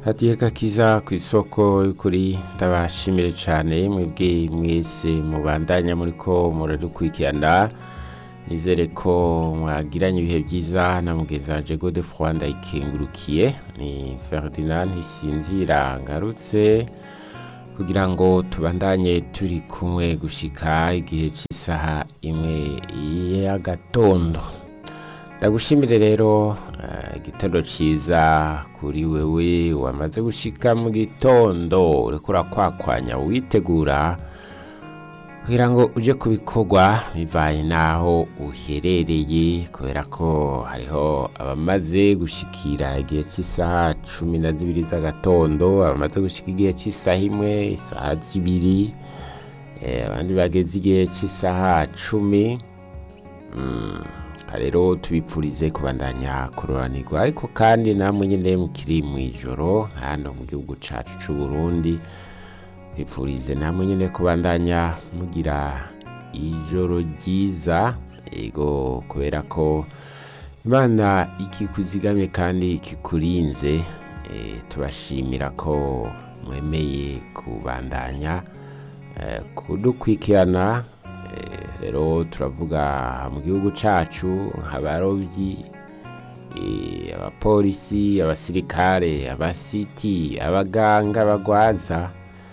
hadiye gakiza ku isoko y'ukuri ndabashimire cyane mwebwe mwese mubandanya muriko muradukurikirana nizere ko mwagiranye ibihe byiza na mugenzi wanje Godefroid ndayikengurukiye ni Ferdinand Ntisinzira ngarutse kugira ngo tubandanye turi kumwe gushika igihe cy'isaha imwe y'agatondo ndagushimire rero eh, igitondo ciza kuri wewe wamaze gushika mu gitondo uriko urakwakwanya witegura kugira ngo uje kubikorwa bivanye n'aho uherereye kubera ko hariho abamaze gushikira igihe cy'isaha cumi na zibiri z'agatondo abamaze gushika igihe cy'isaha imwe isaha zibiri eh, abandi bageze igihe cy'isaha cumi Mm, rero tubipfurize kubandanya kuroranirwa ariko kandi namwe nyine mukiri mu ijoro hano mu gihugu cacu c'u Burundi bipfurize namwe nyine kubandanya mugira ijoro ryiza ego kubera ko imana ikikuzigamye kandi ikikurinze eh, tubashimira ko mwemeye kubandanya eh, kudukurikirana eh, rero turavuga mu gihugu cacu nk'abarobyi eh, abapolisi abasirikare abasiti abaganga abagwaza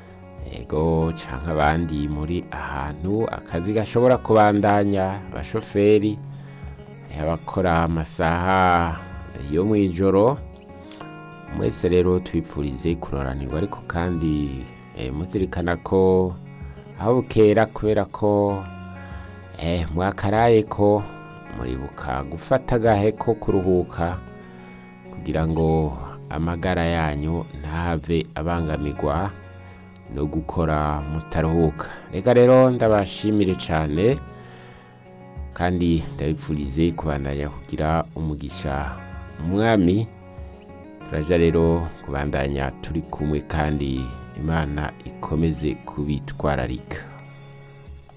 ego canke abandi muri ahantu akazi gashobora kubandanya abashoferi eh, abakora amasaha yo mw'ijoro mwese rero tubipfurize kuroranirwa ariko kandi eh, muzirikana ko aho bukera kubera ko eh, mwakaraye ko muribuka gufata agahe ko kuruhuka kugira ngo amagara yanyu ntave abangamirwa no gukora mutaruhuka reka rero ndabashimire cyane kandi ndabipfurize kubandanya kugira umugisha umwami turaja rero kubandanya turi kumwe kandi imana ikomeze kubitwararika